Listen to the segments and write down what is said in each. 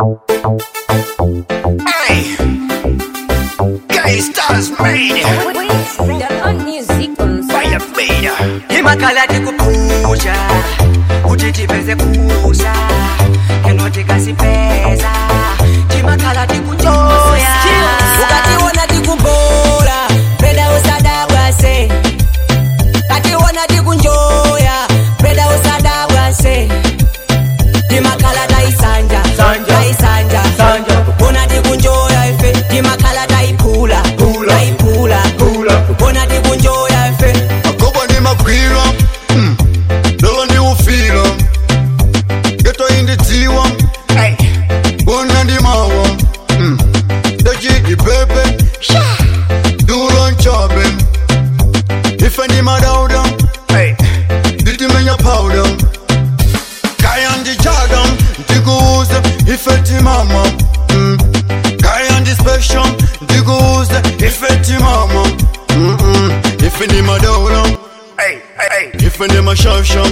Hey, Gay Stars made Fire Fader. imakhala tikuphuja kuti tipeze kusa eno tikasipeza timakhala tikujoya ukationa tikubola peda usadabwase kationa tikunjoya peda usadabwase timakhala taisanja Sanja. taisanja Sanja. ona tikunjoya ife timakhala tayiphula Phula. tayiphula Phula. ona tikunjoya ife agoba ndimagwira mm. lolo ndiwufila geto indidziwa Hey, bona ndimawa mm. ndachidi pepe dulo nchabe ife ndimadauda hey, nditimenya powder kaya ndichaga ndikuuze ife timama mm. kaya ndi special ndikuuze ife timama mm -mm. ife ndimadauda hey, hey, ife ndimashasha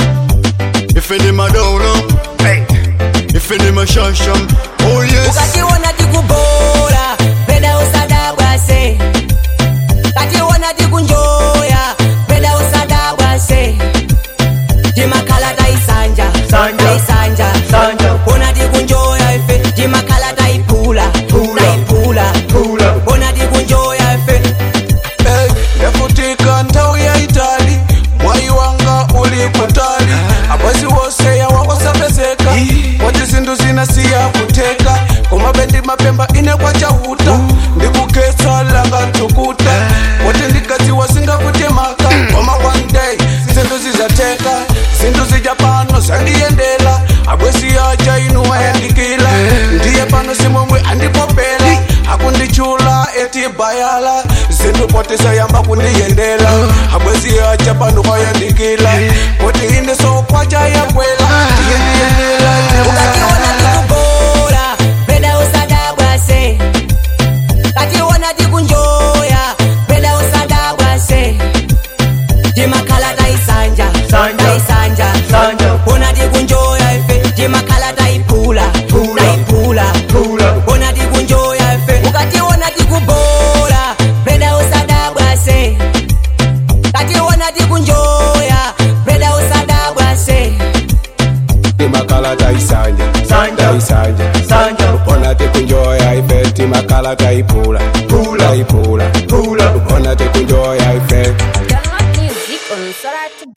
ife ndimadauda hey. ife ndimashasha oh yes ukationa tikubola peda usadabwase kationa tikunjoya peda usadabwase timakhala taisanja Sanja. taisanja Sanja. ona tikunjoya ife timakhala tayiphula Phula. tayiphula Phula. ona tikunjoya ife Hey, yafutika nthawi yaitali mwayi wanga uli kutali abwezi wose yawakosapezeka wati zinthu zinasiya kuteka koma bendi mapemba ine kwachahuta ndikukhetsa lakatukuta wati ndikadziwa singakutemaka koma one day zinthu zizateka zinthu zija pano zandiyendela abwezi yaja inu ayandikila ndiye pano simomwe andipopela akundichula eti bayala zinthu poti sayamba kundiyendela abwezi yaja pano kwayandikila poti ine sokwaja yakwela ndiye ndiyendela ukationa tikubola peda usadabwase kationa tikunjoya peda usadabwase timakhala taisanja Sanja. taisanja Sanja. ona tikunjoya ife timakhala tayiphula Phula. tayiphula Phula. ona tikunjoya ife ukationa tikubola peda usadabwase kationa tikunjoya peda usadabwase timakala taisanja Sanja. taisanja Sanja. ona tikunjoya ife timakala taipula Phula. taipula Phula. ona tikunjoya ife Download music on Soratu